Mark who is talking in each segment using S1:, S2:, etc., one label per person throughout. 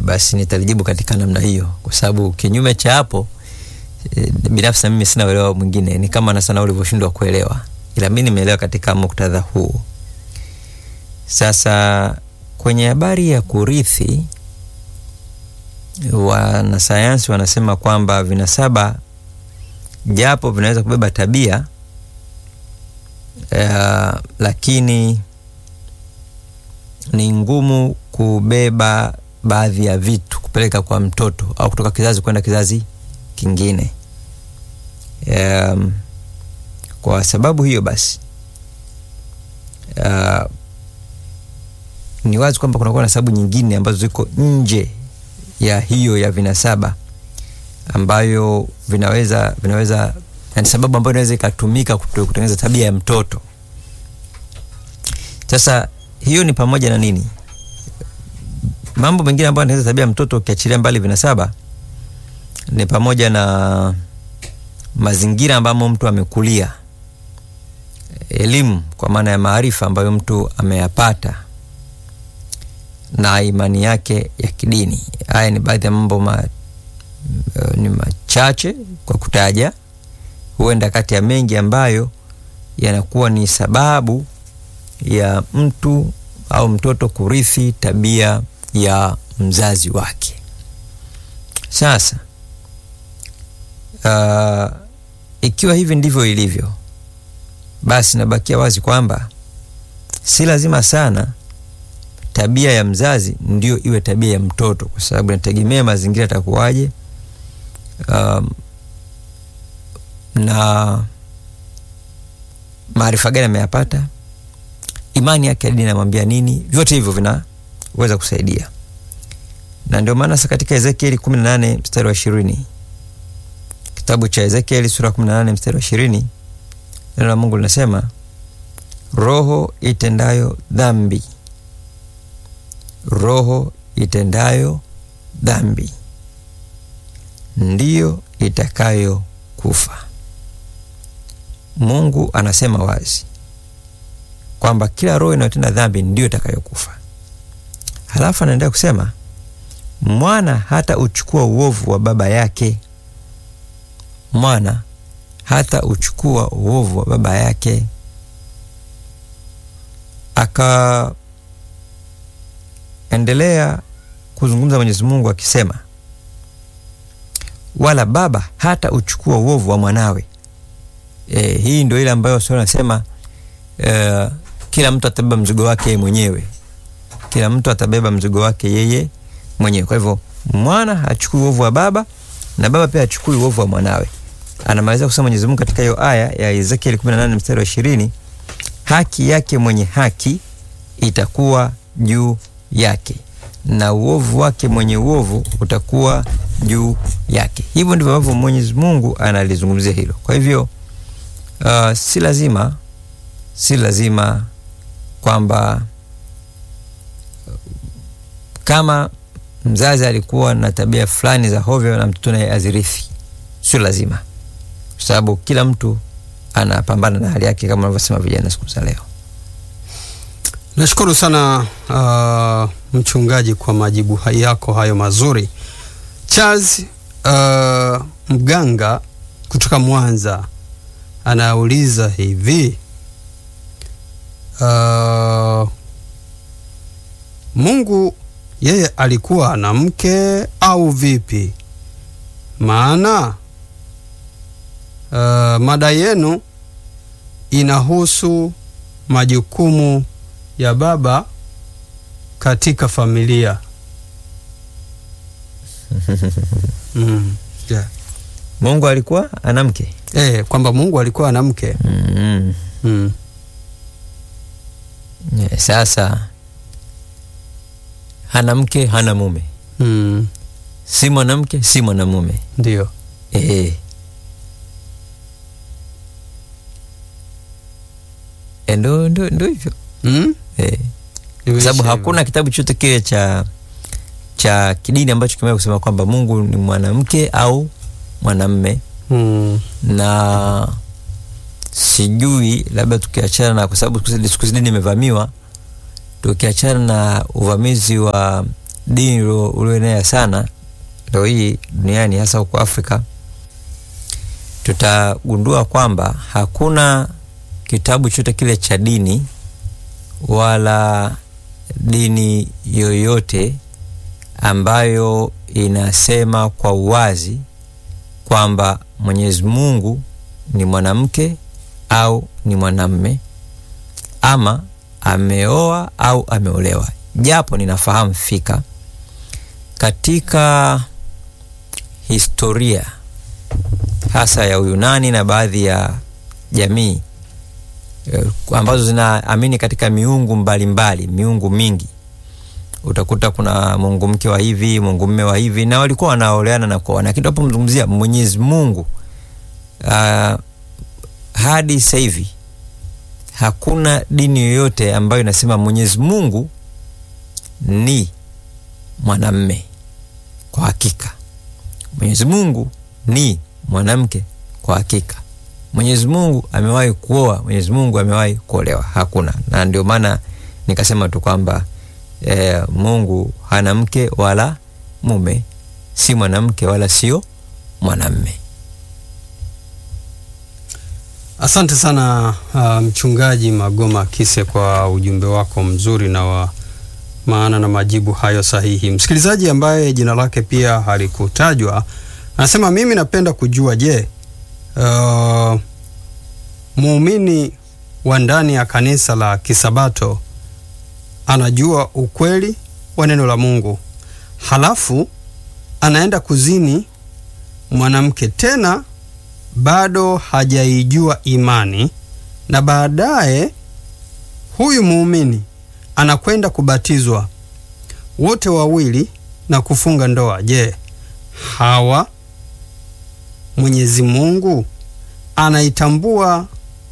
S1: basi nitalijibu katika namna hiyo, kwa sababu kinyume cha hapo e, binafsi na mimi sina uelewa mwingine, ni kama na sana ulivyoshindwa kuelewa, ila mimi nimeelewa katika muktadha huu. Sasa kwenye habari ya kurithi, wanasayansi wanasema kwamba vinasaba japo vinaweza kubeba tabia uh, lakini ni ngumu kubeba baadhi ya vitu kupeleka kwa mtoto au kutoka kizazi kwenda kizazi kingine. Um, kwa sababu hiyo basi uh, ni wazi kwamba kunakuwa na sababu nyingine ambazo ziko nje ya hiyo ya vinasaba ambayo vinaweza vinaweza yani sababu ambayo inaweza ikatumika kutengeneza tabia ya mtoto. Sasa hiyo ni pamoja na nini? Mambo mengine ambayo yanaweza tabia ya mtoto ukiachilia mbali vinasaba ni pamoja na mazingira ambamo mtu amekulia, elimu kwa maana ya maarifa ambayo mtu ameyapata na imani yake ya kidini. Haya ni baadhi ya mambo ma, ni machache kwa kutaja, huenda kati ya mengi ambayo yanakuwa ni sababu ya mtu au mtoto kurithi tabia ya mzazi wake. Sasa uh, ikiwa hivi ndivyo ilivyo, basi nabakia wazi kwamba si lazima sana tabia ya mzazi ndio iwe tabia ya mtoto, kwa sababu inategemea mazingira yatakuwaje, um, na maarifa gani ameyapata, imani yake ya dini inamwambia nini. Vyote hivyo vinaweza kusaidia, na ndio maana sasa katika Ezekieli 18 mstari wa ishirini, kitabu cha Ezekieli sura 18 mstari wa ishirini, neno la Mungu linasema roho itendayo dhambi roho itendayo dhambi ndiyo itakayo kufa. Mungu anasema wazi kwamba kila roho inayotenda dhambi ndiyo itakayokufa. Halafu anaendelea kusema mwana hata uchukua uovu wa baba yake, mwana hata uchukua uovu wa baba yake aka endelea kuzungumza Mwenyezi Mungu akisema, wala baba hata uchukua uovu wa mwanawe. E, hii ndio ile ambayo sio nasema e, kila mtu atabeba mzigo wake yeye mwenyewe, kila mtu atabeba mzigo wake yeye mwenyewe. Kwa hivyo mwana hachukui uovu wa baba na baba pia hachukui uovu wa mwanawe. Anamaliza kusema Mwenyezi Mungu katika hiyo aya ya Ezekiel 18 mstari wa 20, haki yake mwenye haki itakuwa juu yake na uovu wake mwenye uovu utakuwa juu yake. Hivyo ndivyo ambavyo Mwenyezi Mungu analizungumzia hilo. Kwa hivyo uh, si lazima si lazima kwamba kama mzazi alikuwa na tabia fulani za hovyo na mtoto naye azirithi, sio lazima, kwa sababu kila mtu anapambana na hali yake, kama wanavyosema vijana siku za leo.
S2: Nashukuru sana uh, mchungaji kwa majibu yako hayo mazuri. Charles uh, Mganga kutoka Mwanza anauliza hivi uh, Mungu yeye alikuwa na mke au vipi? Maana uh, mada yenu inahusu majukumu ya baba katika familia. mm, yeah.
S1: Mungu alikuwa ana mke
S2: Eh, kwamba Mungu alikuwa ana mke
S1: mm.
S2: mm.
S1: Yeah, sasa hana mke hana mume,
S2: mm.
S1: si mwanamke si mwanamume
S2: Ndio.
S1: eh. Eh, ndo ndo ndo hivyo
S2: mm?
S1: eh. Kwa sababu hakuna kitabu chote kile cha cha kidini ambacho kimeweza kusema kwamba Mungu ni mwanamke au mwanamme
S2: mm.
S1: na sijui labda tukiachana na, kwa sababu siku hizi dini imevamiwa, tukiachana na uvamizi wa dini ulio- ulioenea sana leo hii duniani hasa huko Afrika, tutagundua kwamba hakuna kitabu chote kile cha dini wala dini yoyote ambayo inasema kwa uwazi kwamba Mwenyezi Mungu ni mwanamke au ni mwanamme ama ameoa au ameolewa, japo ninafahamu fika katika historia hasa ya Uyunani na baadhi ya jamii eh, ambazo zinaamini katika miungu mbalimbali mbali, miungu mingi utakuta kuna mungu mke wa hivi mungu mme wa hivi na walikuwa wanaoleana na kuoana lakini tunapomzungumzia mwenyezi mungu uh, hadi sasa hivi hakuna dini yoyote ambayo inasema mwenyezi mungu ni mwanamme kwa hakika mwenyezi mungu ni mwanamke kwa hakika mwenyezi mungu amewahi kuoa mwenyezi mungu amewahi kuolewa hakuna na ndio maana nikasema tu kwamba e, mungu hana mke wala mume si mwanamke wala sio mwanamme
S2: Asante sana uh, mchungaji Magoma Kise kwa ujumbe wako mzuri na wa maana na majibu hayo sahihi. Msikilizaji ambaye jina lake pia halikutajwa anasema, mimi napenda kujua, je, uh, muumini wa ndani ya kanisa la Kisabato anajua ukweli wa neno la Mungu halafu anaenda kuzini mwanamke tena bado hajaijua imani na baadaye huyu muumini anakwenda kubatizwa wote wawili na kufunga ndoa. Je, hawa Mwenyezi Mungu anaitambua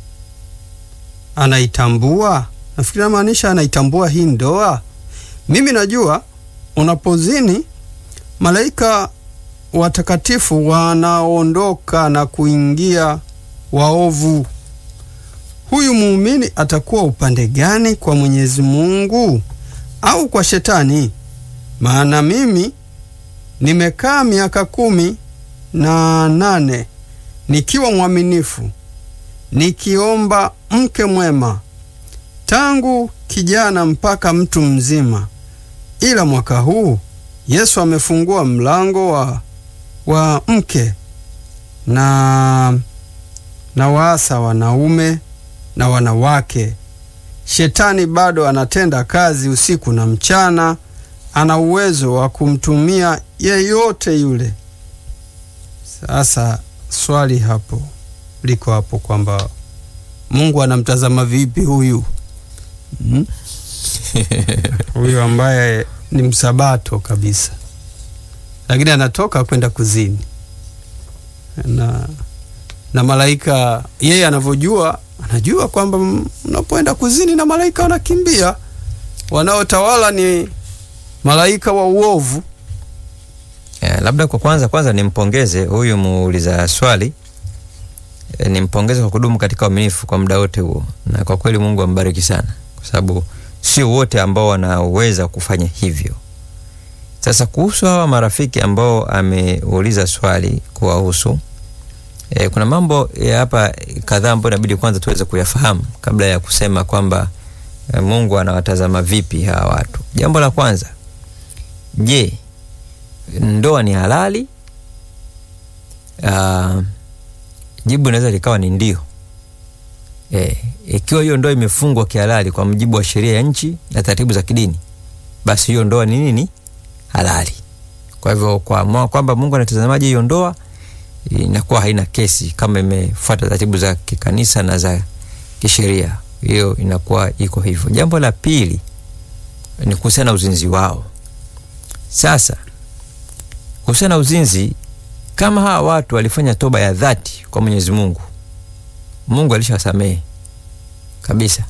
S2: anaitambua? Nafikiri namaanisha anaitambua hii ndoa. Mimi najua unapozini malaika watakatifu wanaondoka na kuingia waovu. Huyu muumini atakuwa upande gani, kwa Mwenyezi Mungu au kwa Shetani? Maana mimi nimekaa miaka kumi na nane nikiwa mwaminifu, nikiomba mke mwema tangu kijana mpaka mtu mzima, ila mwaka huu Yesu amefungua mlango wa wa mke na na waasa wanaume na wanawake. Shetani bado anatenda kazi usiku na mchana, ana uwezo wa kumtumia yeyote yule. Sasa swali hapo liko hapo kwamba Mungu anamtazama vipi huyu hmm? huyu ambaye ni msabato kabisa lakini anatoka kwenda kuzini na, na malaika yeye anavyojua anajua kwamba mnapoenda kuzini na malaika wanakimbia wanaotawala ni malaika wa uovu
S1: Eh, labda kwa kwanza kwanza nimpongeze huyu muuliza swali e, nimpongeze kwa kudumu katika uaminifu kwa muda wote huo, na kwa kweli Mungu ambariki sana, kwa sababu sio wote ambao wanaweza kufanya hivyo. Sasa kuhusu hawa marafiki ambao ameuliza swali kuwahusu, e, kuna mambo ya hapa kadhaa ambayo inabidi kwanza tuweze kuyafahamu kabla ya kusema kwamba e, Mungu anawatazama vipi hawa watu. Jambo la kwanza, je, ndoa ni halali? Uh, jibu inaweza likawa ni ndio. E, ikiwa hiyo ndoa imefungwa kihalali kwa mujibu wa sheria ya nchi na taratibu za kidini, basi hiyo ndoa ni nini? Halali. Kwa hivyo kwa kwamba Mungu anatazamaje hiyo ndoa, inakuwa haina kesi kama imefuata taratibu za kikanisa na za kisheria, hiyo inakuwa iko hivyo. Jambo la pili ni kuhusiana na uzinzi wao. Sasa kuhusiana na uzinzi, kama hawa watu walifanya toba ya dhati kwa Mwenyezi Mungu, Mungu alishawasamehe kabisa.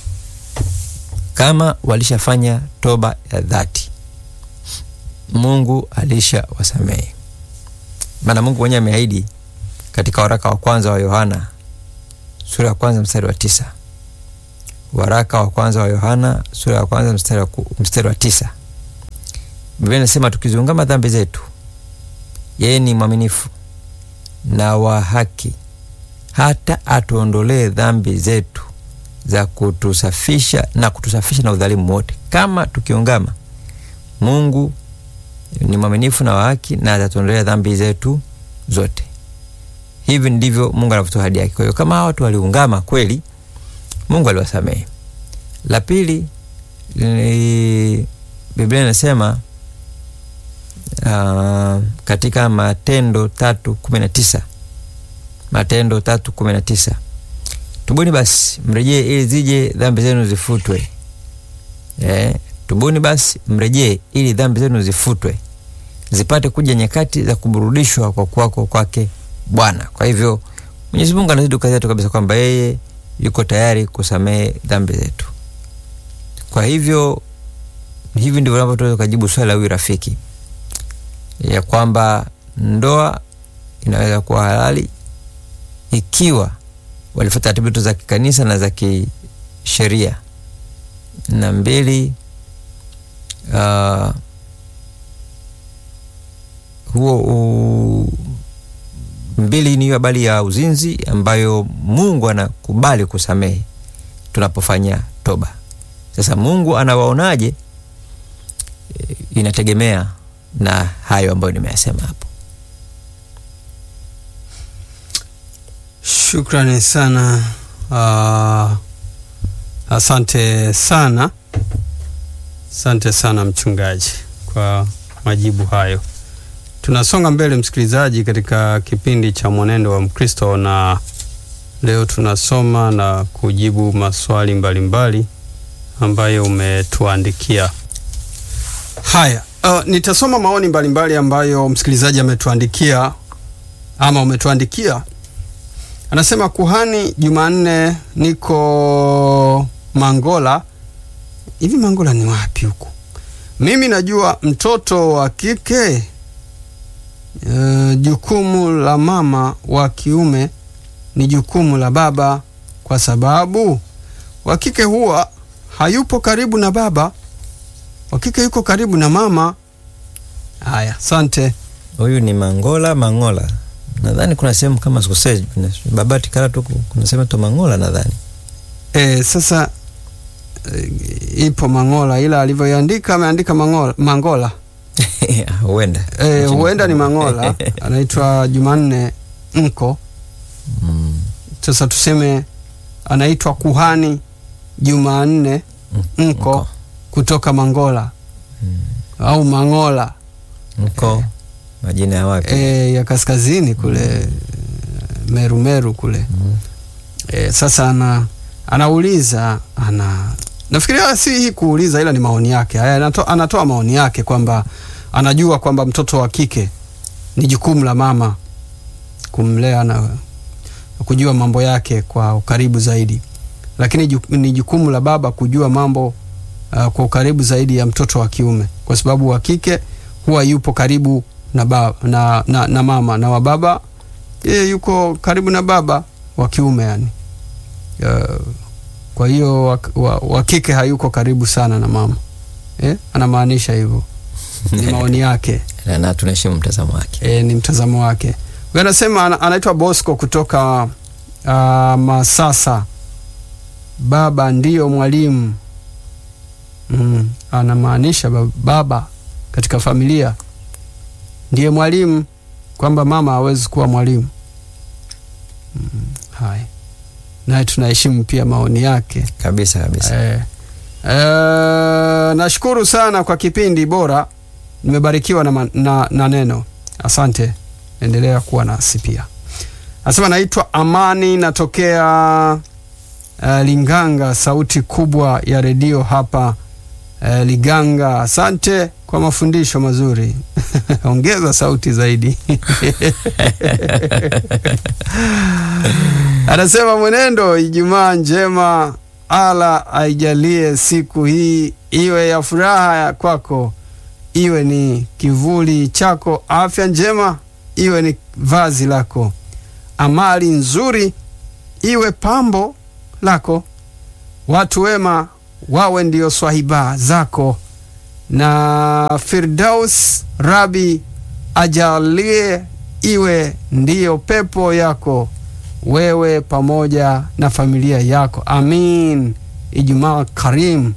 S1: Kama walishafanya toba ya dhati, Mungu alishawasamehe. Maana Mungu mwenyewe ameahidi katika waraka wa kwanza wa Yohana sura ya kwanza mstari wa tisa waraka wa kwanza wa Yohana sura ya kwanza mstari wa, mstari wa tisa Biblia inasema tukiziungama dhambi zetu, yeye ni mwaminifu na wa haki hata atuondolee dhambi zetu za kutusafisha na kutusafisha na udhalimu wote. Kama tukiungama, Mungu ni mwaminifu na wa haki na atatuondolea dhambi zetu zote. Hivi ndivyo Mungu anavyotoa ahadi yake. Kwa hiyo kama watu waliungama kweli, Mungu aliwasamehe. La pili, Biblia inasema uh, katika Matendo tatu kumi na tisa Matendo tatu kumi na tisa tubuni basi mrejee ili zije dhambi zenu zifutwe. Eh, tubuni basi mrejee ili dhambi zenu zifutwe, zipate kuja nyakati za kuburudishwa kwa kuwako kwake Bwana. Kwa hivyo Mwenyezi Mungu anazidi kukazia tu kabisa kwamba yeye yuko tayari kusamehe dhambi zetu. Kwa hivyo hivi ndivyo navyotoweza kujibu swali la huyu rafiki ya kwamba ndoa inaweza kuwa halali ikiwa walifuata taratibu za kikanisa na za kisheria. Na mbili, uh, huo u, mbili ni hiyo habari ya uzinzi ambayo Mungu anakubali kusamehe tunapofanya toba. Sasa Mungu anawaonaje? Inategemea na hayo ambayo nimeyasema hapo.
S2: Shukrani sana. Uh, asante sana, asante sana mchungaji kwa majibu hayo. Tunasonga mbele, msikilizaji, katika kipindi cha Mwenendo wa Mkristo, na leo tunasoma na kujibu maswali mbalimbali mbali ambayo umetuandikia. Haya, uh, nitasoma maoni mbalimbali mbali ambayo msikilizaji ametuandikia ama umetuandikia. Anasema kuhani Jumanne, niko Mangola. Hivi Mangola ni wapi huko? Mimi najua mtoto wa kike uh, jukumu la mama wa kiume ni jukumu la baba, kwa sababu wa kike huwa hayupo karibu na baba, wa kike yuko karibu na mama. Haya, asante.
S1: Huyu ni Mangola Mangola, nadhani kuna sehemu kama sikosei, Babati Karatu, kuna sehemu tu Mangola nadhani.
S2: E, sasa e, ipo Mangola, ila alivyoiandika ameandika Mangola, Mangola.
S1: huenda
S2: E, huenda ni Mangola anaitwa Jumanne Nko.
S1: Mm.
S2: Sasa tuseme anaitwa kuhani Jumanne Nko
S1: Nko.
S2: kutoka Mangola
S1: Mm.
S2: au Mangola
S1: Nko majina ya wapi?
S2: e, ya kaskazini kule Meru Meru kule
S1: Mm.
S2: e, sasa ana, anauliza ana nafikiria si hii kuuliza, ila ni maoni yake haya, anato, anatoa maoni yake kwamba anajua kwamba mtoto wa kike ni jukumu la mama kumlea na kujua mambo yake kwa ukaribu zaidi, lakini ju, ni jukumu la baba kujua mambo uh, kwa ukaribu zaidi ya mtoto wa kiume, kwa sababu wa kike huwa yupo karibu na, ba, na, na, na mama na wa baba yeye yuko karibu na baba wa kiume yani. Uh, kwa hiyo wa, wa, wa kike hayuko karibu sana na mama eh? Anamaanisha hivyo, ni maoni yake
S1: Na- na tunaheshimu mtazamo wake.
S2: e, ni mtazamo wake. Huyo anasema ana, anaitwa Bosco kutoka uh, Masasa. Baba ndiyo mwalimu mm, anamaanisha ba- baba katika familia ndiye mwalimu, kwamba mama hawezi kuwa mwalimu mm, haya naye tunaheshimu pia maoni yake.
S1: Kabisa kabisa.
S2: Eh, eh, nashukuru sana kwa kipindi bora, nimebarikiwa na, ma- na, na neno. Asante, endelea kuwa nasi pia. Anasema naitwa Amani, natokea uh, Linganga, sauti kubwa ya redio hapa uh, Liganga. Asante kwa mafundisho mazuri ongeza sauti zaidi. Anasema mwenendo, Ijumaa njema, ala aijalie siku hii iwe ya furaha ya kwako, iwe ni kivuli chako, afya njema iwe ni vazi lako, amali nzuri iwe pambo lako, watu wema wawe ndio swahiba zako, na Firdaus Rabi ajalie iwe ndiyo pepo yako wewe pamoja na familia yako, amin. Ijumaa karim.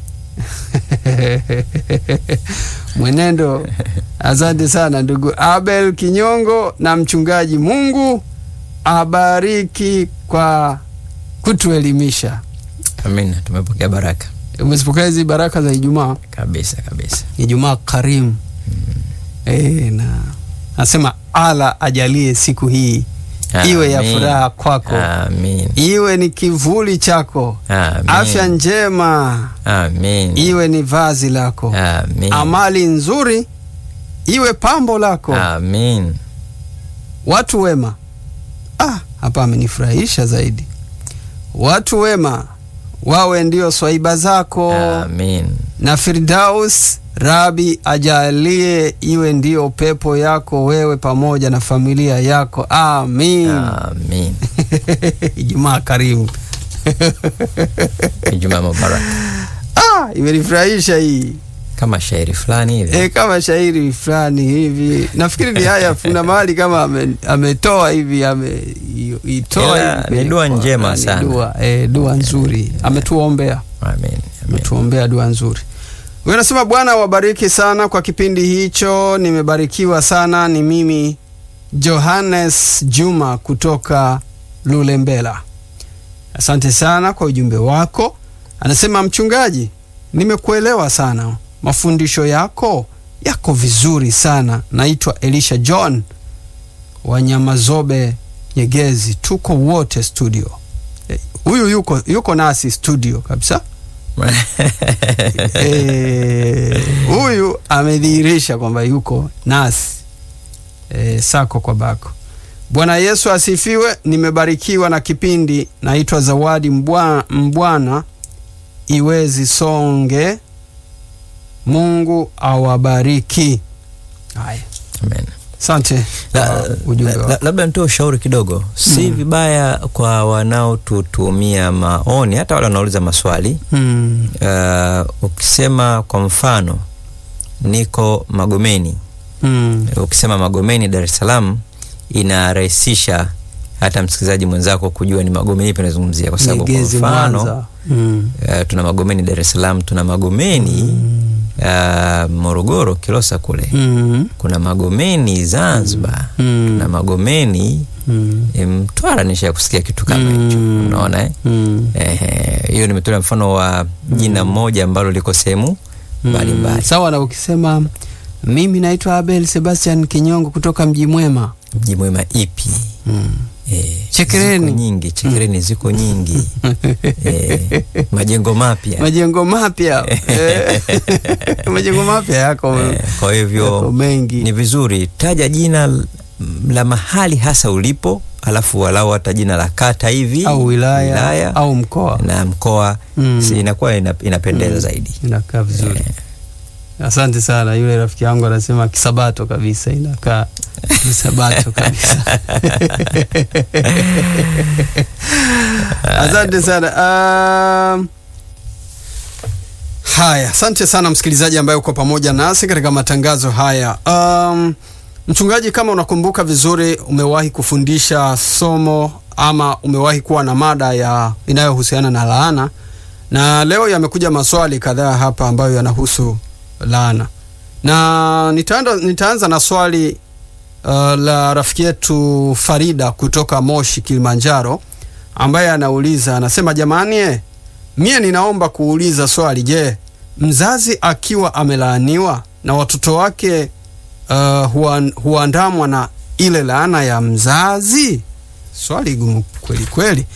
S2: Mwenendo, asante sana ndugu Abel Kinyongo na mchungaji. Mungu abariki kwa kutuelimisha.
S1: Amina, tumepokea baraka
S2: Umezipokea hizi baraka za Ijumaa,
S1: kabisa kabisa.
S2: Ijumaa karimu. E, na nasema ala ajalie siku hii iwe ya
S1: Amin.
S2: furaha kwako,
S1: Amin.
S2: iwe ni kivuli chako,
S1: Amin.
S2: afya njema
S1: Amin.
S2: iwe ni vazi lako,
S1: Amin.
S2: amali nzuri iwe pambo lako,
S1: Amin.
S2: watu wema. Ah, hapa amenifurahisha zaidi. Watu wema wawe ndio swaiba zako
S1: Amin.
S2: na Firdaus Rabi ajalie iwe ndio pepo yako wewe pamoja na familia yako, amin.
S1: Amin.
S2: Ijumaa karimu.
S1: Ijumaa mubarak.
S2: Ah, imenifurahisha hii
S1: Kama shairi fulani hivi.
S2: e, kama shairi fulani hivi. Nafikiri ni haya, kuna mahali kama ame, ametoa hivi ameitoa
S1: Ila
S2: hivi
S1: ni dua
S2: kwa-
S1: njema
S2: ni
S1: sana.
S2: Dua, e, dua nzuri ametuombea
S1: Amin. Amin.
S2: ametuombea dua nzuri. Huyo anasema Bwana wabariki sana kwa kipindi hicho, nimebarikiwa sana. Ni mimi Johannes Juma kutoka Lulembela. Asante sana kwa ujumbe wako. Anasema mchungaji, nimekuelewa sana, mafundisho yako yako vizuri sana. Naitwa Elisha John wa Nyamazobe Nyegezi, tuko wote studio. Eh, Huyu yuko, yuko nasi studio kabisa. Eh, huyu amedhihirisha kwamba yuko nasi e, sako kwa bako. Bwana Yesu asifiwe. Nimebarikiwa na kipindi. Naitwa Zawadi Mbwa- Mbwana Iwezi Songe. Mungu awabariki. Haya,
S1: Amen.
S2: asante
S1: La-
S2: kwa ujumbe
S1: la-
S2: wako.
S1: la- labda nitoe ushauri kidogo, si vibaya kwa wanaotutumia maoni, hata wale wanauliza maswali
S2: Hmm,
S1: uh, ukisema kwa mfano niko Magomeni,
S2: hmm,
S1: ukisema Magomeni Dar es Salaam inarahisisha hata msikilizaji mwenzako kujua ni Magomeni ipi nazungumzia, kwa sababu kwa
S2: Nyegezi,
S1: mfano
S2: Mwanza. Hmm,
S1: uh, tuna Magomeni Dar es Salaam, tuna Magomeni uh, Morogoro Kilosa kule,
S2: hmm,
S1: kuna Magomeni Zanzibar,
S2: hmm,
S1: tuna Magomeni
S2: hmm,
S1: eh, Mtwara. Nisha kusikia kitu kama hicho,
S2: Mm.
S1: unaona eh?
S2: hmm.
S1: Ehe, hiyo nimetolea mfano wa jina moja ambalo liko sehemu mbalimbali.
S2: Mm, sawa na ukisema mimi naitwa Abel Sebastian Kinyongo kutoka Mji Mwema.
S1: Mji mwema ipi?
S2: Mm.
S1: Eh,
S2: Chekereni.
S1: ziko nyingi, Chekereni ziko nyingi eh, majengo mapya
S2: Majengo mapya Eh, majengo mapya yako,
S1: eh, kwa
S2: yako
S1: hivyo
S2: mengi
S1: ni vizuri taja jina l- la mahali hasa ulipo, alafu walau hata jina la kata hivi
S2: au wilaya, au mkoa
S1: na mkoa
S2: Mm.
S1: si inakuwa ina, inapendeza zaidi.
S2: inakaa vizuri. Asante sana. Yule rafiki yangu anasema kisabato kabisa, inakaa kisabato kabisa. Asante sana. Um, haya, asante sana msikilizaji ambaye uko pamoja nasi katika matangazo haya. Um, mchungaji, kama unakumbuka vizuri, umewahi kufundisha somo ama umewahi kuwa na mada ya inayohusiana na laana, na leo yamekuja maswali kadhaa hapa ambayo yanahusu laana, na nitaanza, nitaanza na swali uh, la rafiki yetu Farida kutoka Moshi, Kilimanjaro, ambaye anauliza anasema, jamani eh, mie ninaomba kuuliza swali. Je, mzazi akiwa amelaaniwa na watoto wake uh, huan- huandamwa na ile laana ya mzazi? Swali gumu kweli kweli.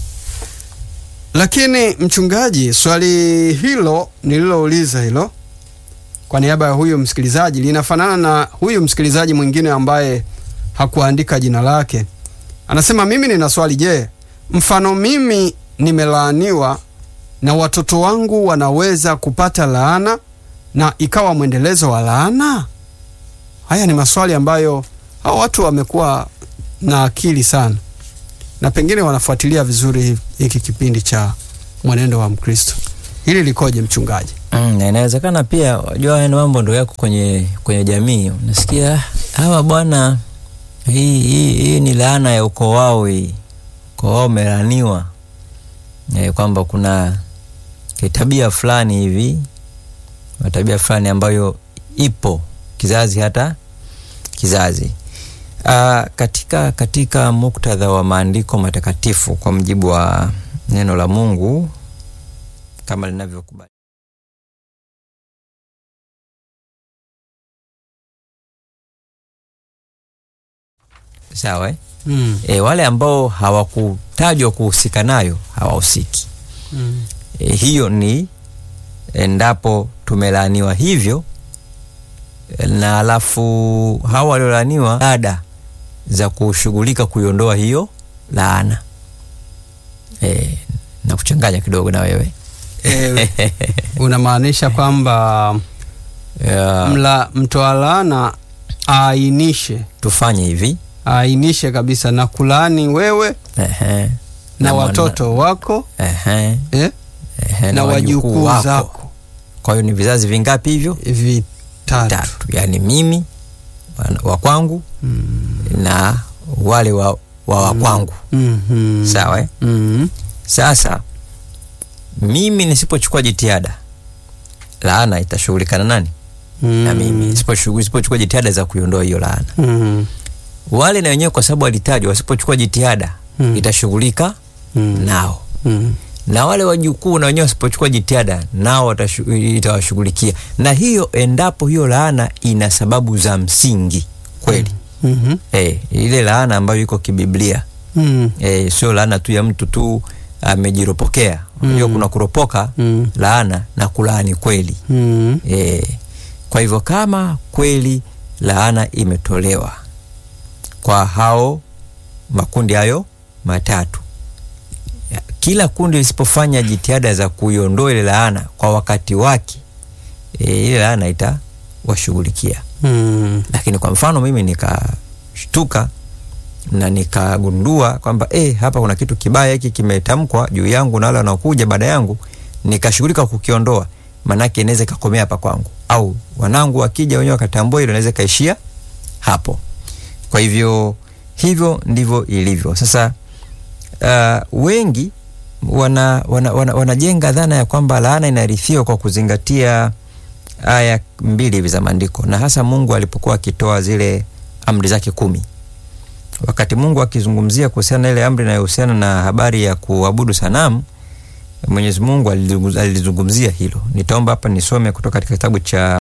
S2: Lakini mchungaji, swali hilo nililouliza hilo kwa niaba ya huyu msikilizaji linafanana na huyu msikilizaji mwingine ambaye hakuandika jina lake. Anasema mimi nina swali, je, mfano mimi nimelaaniwa na watoto wangu wanaweza kupata laana na ikawa mwendelezo wa laana? Haya ni maswali ambayo hao watu wamekuwa na akili sana na pengine wanafuatilia vizuri hiki kipindi cha mwenendo wa Mkristo. Hili likoje mchungaji?
S1: Mm, na inawezekana pia wajua haya ni mambo ndo yako kwenye kwenye jamii unasikia hawa bwana hii, hii, hii ni laana ya ukoo wao hii ukoo wao umelaaniwa e, kwamba kuna kitabia fulani hivi na tabia fulani ambayo ipo kizazi hata kizazi uh, katika katika muktadha wa maandiko matakatifu kwa mjibu wa neno la mungu kama linavyokubali sawa eh?
S2: Mm.
S1: e, wale ambao hawakutajwa kuhusika nayo hawahusiki
S2: Mm.
S1: e, hiyo ni endapo tumelaaniwa hivyo e, na alafu hawa waliolaaniwa ada za kushughulika kuiondoa hiyo laana e, na kuchanganya kidogo na wewe
S2: Eh, unamaanisha kwamba
S1: Ya,
S2: mla mtoa laana aainishe
S1: tufanye hivi
S2: aainishe kabisa na kulaani wewe
S1: Ehe.
S2: na
S1: mwana-
S2: watoto wako
S1: Ehe.
S2: eh?
S1: Ehe,
S2: na wajukuu zako
S1: kwa hiyo ni vizazi vingapi hivyo
S2: vitatu
S1: tatu yaani mimi wana- wa kwangu
S2: Mm.
S1: na wale wa, wa wa kwangu
S2: Mhm.
S1: sawa eh?
S2: Mhm.
S1: sasa mimi nisipochukua jitihada laana itashughulikana nani na mimi Nisiposhu- nisipochukua jitihada za kuiondoa hiyo laana
S2: Mhm.
S1: wale na wenyewe kwa sababu walitajwa wasipochukua jitihada
S2: Mm.
S1: itashughulika
S2: Mm.
S1: nao
S2: Mhm.
S1: na wale wajukuu na wenyewe wasipochukua jitihada nao watashu- itawashughulikia na hiyo endapo hiyo laana ina sababu za msingi kweli
S2: Mhm.
S1: eh, ile laana ambayo iko kibiblia
S2: Mhm.
S1: eh, sio laana tu ya mtu tu amejiropokea unajua
S2: Mm.
S1: kuna kuropoka
S2: Mhm.
S1: laana na kulaani kweli
S2: Mhm.
S1: e, kwa hivyo kama kweli laana imetolewa kwa hao makundi hayo matatu ya, kila kundi lisipofanya jitihada za kuiondoa ile laana kwa wakati wake e, ile laana itawashughulikia
S2: Mhm.
S1: lakini kwa mfano mimi nikashtuka na nikagundua kwamba eh, hapa kuna kitu kibaya hiki kimetamkwa juu yangu na wale wanaokuja baada yangu nikashughulika kukiondoa manake inaweza ikakomea hapa kwangu au wanangu wakija wenyewe wakatambua hilo inaweza ikaishia hapo kwa hivyo hivyo ndivyo ilivyo sasa uh, wengi wana, wana, wana, wanajenga dhana ya kwamba laana inarithiwa kwa kuzingatia aya mbili hivi za maandiko na hasa mungu alipokuwa akitoa zile amri zake kumi wakati mungu akizungumzia kuhusiana na ile amri inayohusiana na habari ya kuabudu sanamu mwenyezi mungu alilizungumz- alilizungumzia hilo nitaomba hapa nisome kutoka katika kitabu cha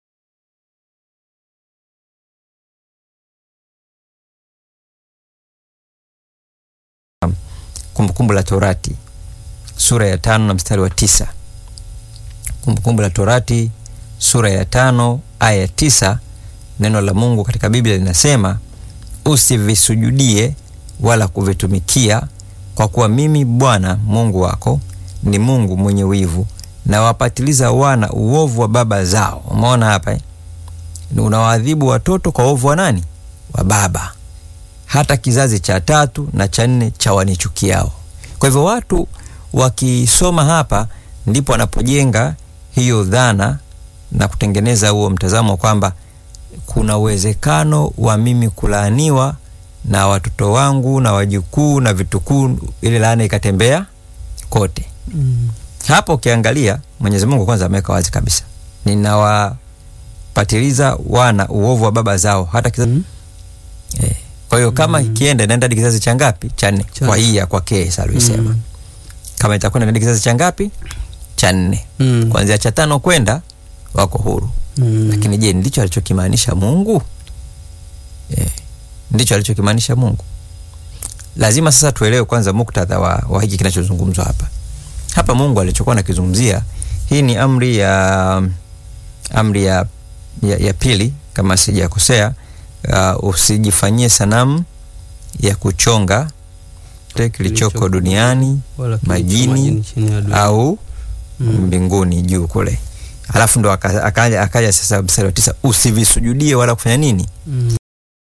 S1: kumbukumbu la torati sura ya tano na mstari wa tisa kumbukumbu la torati sura ya tano aya ya tisa neno la mungu katika biblia linasema usivisujudie wala kuvitumikia kwa kuwa mimi bwana mungu wako ni mungu mwenye wivu na wapatiliza wana uovu wa baba zao umeona hapa eh? unawaadhibu watoto kwa uovu wa nani wa baba hata kizazi cha tatu na cha nne cha wanichukiao kwa hivyo watu wakisoma hapa ndipo wanapojenga hiyo dhana na kutengeneza huo mtazamo kwamba kuna uwezekano wa mimi kulaaniwa na watoto wangu na wajukuu na vitukuu ile laana ikatembea kote
S2: Mhm.
S1: hapo ukiangalia mwenyezi mungu kwanza ameweka wazi kabisa ninawapatiliza wana uovu wa baba zao hata kizazi
S2: Mhm.
S1: eh. kwa hiyo kama ikienda inaenda hadi kizazi cha ngapi cha nne
S2: Cha
S1: kwa
S2: nne.
S1: hii ya kwake salisema
S2: Mhm.
S1: kama itakwenda hadi kizazi cha ngapi cha nne
S2: Mhm.
S1: kuanzia cha tano kwenda wako huru
S2: Mhm.
S1: lakini je ndicho alichokimaanisha mungu eh, ndicho alichokimaanisha mungu lazima sasa tuelewe kwanza muktadha wa, wa hiki kinachozungumzwa hapa hapa mungu alichokuwa nakizungumzia hii ni amri ya amri ya, ya, ya pili kama sijakosea uh, usijifanyie sanamu ya kuchonga kile kilichoko
S2: Kilichoko
S1: duniani
S2: Wala kilicho
S1: majini
S2: majini chini ya dunia.
S1: au
S2: Mm.
S1: mbinguni juu kule alafu ndo aka- akaja akaja sasa mstari wa tisa usivisujudie wala kufanya nini
S2: Mm.